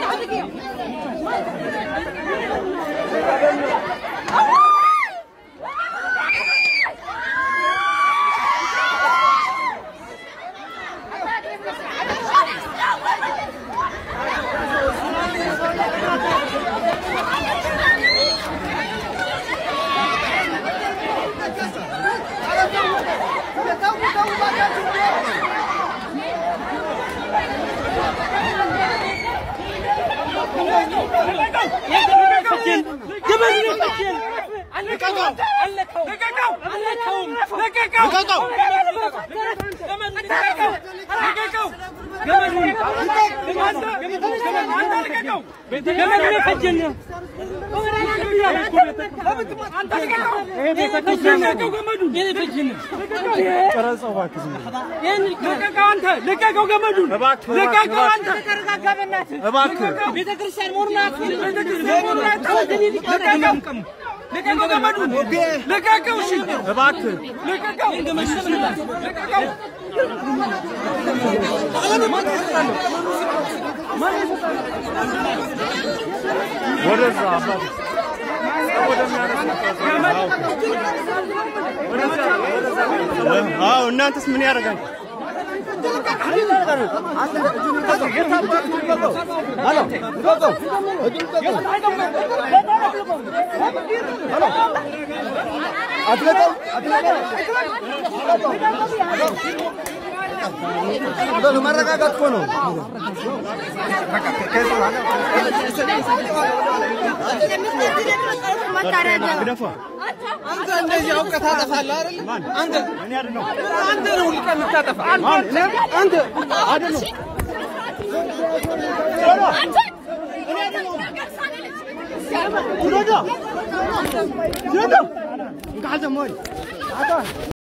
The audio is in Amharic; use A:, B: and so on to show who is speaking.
A: ልቀቀው ገመዱን ልቀቀው አንተ
B: እባክህ
A: ቤተክርስቲያን መሆኑን ልቀቀው ገመዱን ልቀቀው እሺ
B: እባክህ
A: ልቀቀው ልቀቀው
B: ወደዛ አባት አዎ እናንተስ ምን ያደርጋል? መረጋጋት እኮ ነው። ግደፏ
C: አንተ እንደዚህ አውቀህ ታጠፋለህ አይደል? አንተ
B: እኔ አይደለሁም።
C: አንተ ነው ሁሉ ቀን የምታጠፋ። አንተ አንተ አይደለም
B: ይረዳ ይረዳ